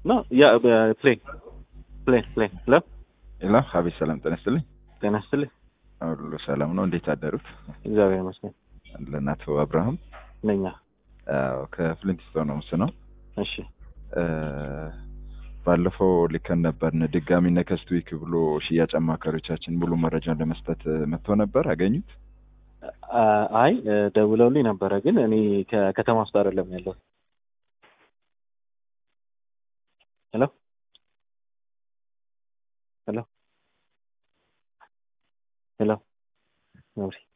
ኖ ያ ፕሌን ፕሌን ፕሌን ሄሎ ሄሎ ሀቢብ ሰላም ጤና ይስጥልኝ። ጤና ይስጥልኝ። ሁሉ ሰላም ነው? እንዴት አደሩት? እግዚአብሔር ይመስገን ለእናቶ አብርሃም ነኛ። አዎ፣ ከፍሊንትስቶን ነው ምስ ነው። እሺ ባለፈው ልከን ነበርን ድጋሚ ነከስት ዊክ ብሎ ሽያጭ አማካሪዎቻችን ሙሉ መረጃን ለመስጠት መጥቶ ነበር። አገኙት? አ- አይ ደውለውልኝ ነበረ፣ ግን እኔ ከከተማ ውስጥ አይደለም ያለው። ሄሎ ሄሎ ሄሎ